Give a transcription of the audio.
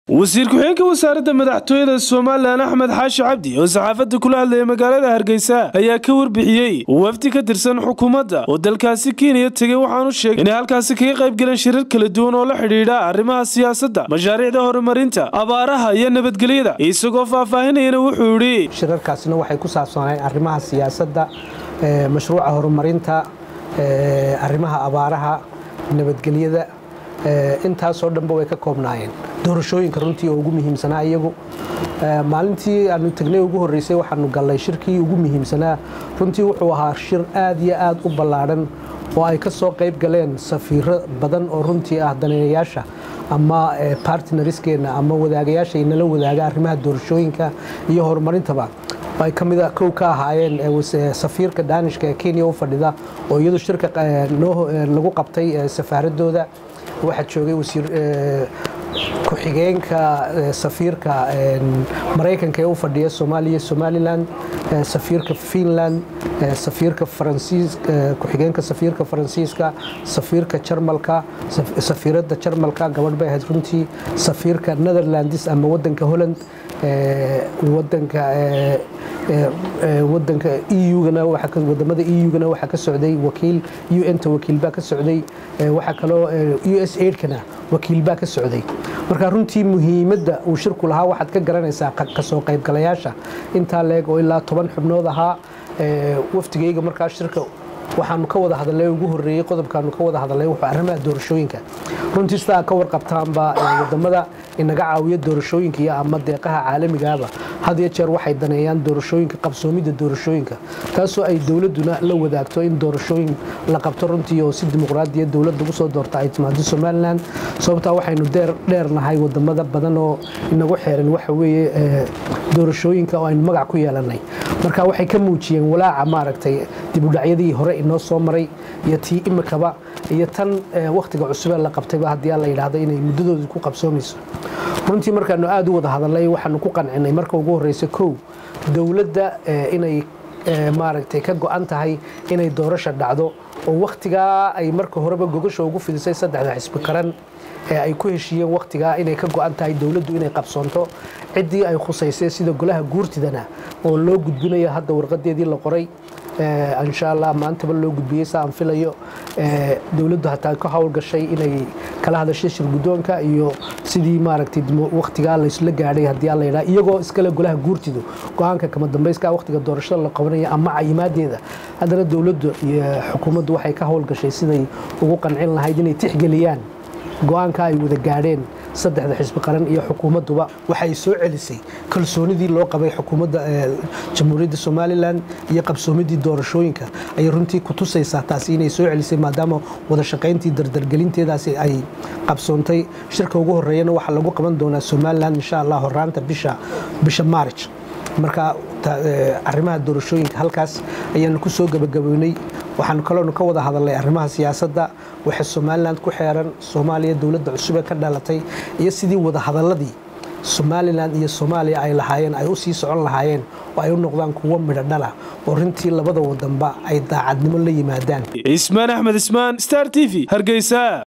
wasiir ku-xigeenka wasaaradda madaxtooyada somalilan axmed xaashi cabdi oo saxaafadda kula hadlaya magaalada hargeysa ayaa ka warbixiyey wafdi ka tirsan xukuumadda oo dalkaasi kenya tegay waxaanu sheegay inay halkaasi kaga qayb galeen shirar kala duwan oo la xidhiidha arrimaha siyaasadda mashaariicda horumarinta abaaraha iyo nabadgelyada isagoo faahfaahinayana wuxuu yidhi shirarkaasina waxay ku saabsaneen arrimaha siyaasadda mashruuca horumarinta arrimaha abaaraha nabadgelyada intaasoo dhanba way ka koobnaayeen doorashooyinka runtii oo ugu muhiimsanaa iyagu maalintii aanu tagnay ugu horreysay waxaanu gallay shirkii ugu muhiimsanaa runtii wuxuu ahaa shir aad iyo aad u ballaadhan oo ay ka soo qayb galeen safiiro badan oo runtii ah daneeyayaasha ama bartinariskeena ama wadaagayaasha inala wadaaga arrimaha doorashooyinka iyo horumarintaba ay ka mida kow ka ahaayeen safiirka daanishka ee kenya u fadhida oo iyadu shirka lagu qabtay safaaradooda waxaa joogay wasiir ku-xigeenka safiirka maraykanka ee u fadhiya soomaaliya somalilan safiirka finland safiirka faransiis ku-xigeenka safiirka faransiiska safiirka jarmalka safiiradda jarmalka gabadh bay ahayd runtii safiirka netherlands ama wadanka holland wadanka wadanka eu-gana wadamada eu-gana waxaa ka socday wakiil un-ta wakiil baa ka socday waxaa kaloo u s aidkana wakiil baa ka socday marka runtii muhiimadda uu shirku lahaa waxaad ka garanaysaa kasoo qaybgalayaasha intaa leeg oo ilaa toban xubnood ahaa wafdigayga markaa shirka waxaanu ka wada hadalnay ugu horreeyey qodobkaanu ka wada hadalnay wuxuu arrimaha doorashooyinka runtii sidaa ka warqabtaanba wadamada inaga caawiya doorashooyinka iyo ama deeqaha caalamigaaba had iyo jeer waxay daneeyaan doorashooyinka qabsoomidda doorashooyinka taasoo ay dowladduna la wadaagto in doorashooyin la qabto runtii oo si dimuqraadiya dowladda ugu soo doorta ay timaado somalilan sababtaa waxaynu dheernahay wadamada badan oo inagu xeeran waxa weeye doorashooyinka oo aynu magac ku yeelanay marka waxay ka muujiyeen walaaca maaragtay dibudhacyadii hore inoo soo maray iyo tii imikaba iyo tan wakhtiga cusubee la qabtayba haddii la yidhaahdo inay muddadooda ku qabsoomayso runtii markaanu aad u wada hadalnay waxaanu ku qancinay marka ugu horreysa kow dowladda inay maaragtay ka go-an tahay inay doorasha dhacdo oo wakhtigaa ay marka horeba gogasha ugu fidisay saddexda xisbi qaran ee ay ku heshiiyeen wakhtigaa inay ka go-an tahay dowladdu inay qabsoonto ciddii ay khusaysay sida golaha guurtidana oo loo gudbinayo hadda warqadeedii la qoray insha allah maantaba loo gudbiyey sa aan filayo dowladdu hataa ka howlgashay inay kala hadashay shir guddoonka iyo sidii maaragtay wakhtigaa laysla gaadhay haddii alla yidhaha iyagoo iskale golaha guurtidu go-aanka kama dambayska wakhtiga doorashada la qabanaya ama cayimaadeeda haddana dowladdu iyo xukuumaddu waxay ka howlgashay siday ugu qancin lahayd inay tixgeliyaan go-aanka ay wada gaadheen saddexda xisbi qaran iyo xukuumadduba waxay soo celisay kalsoonidii loo qabay xukuumadda jamhuuriyadda somalilan iyo qabsoomidii doorashooyinka ayay runtii ku tusaysaa taasi inay soo celisay maadaama wada shaqayntii dardargelinteedaasi ay qabsoontay shirka ugu horreeyana waxaa lagu qaban doonaa somalilan insha allah horaanta bisha bisha maarj marka arrimaha doorashooyinka halkaas ayaanu ku soo gabagaboynay waxaanu kaloonu ka wada hadalnay arrimaha siyaasadda waxa somalilan ku xeeran soomaaliya dowladda cusub ee ka dhalatay iyo sidii wada hadaladii somalilan iyo soomaaliya ay lahaayeen ay u sii socon lahaayeen oo ay u noqdaan kuwo midho dhala oo rintii labada wadanba ay daacadnimo la yimaadaan ismaan axmed ismaan star t v hargeysa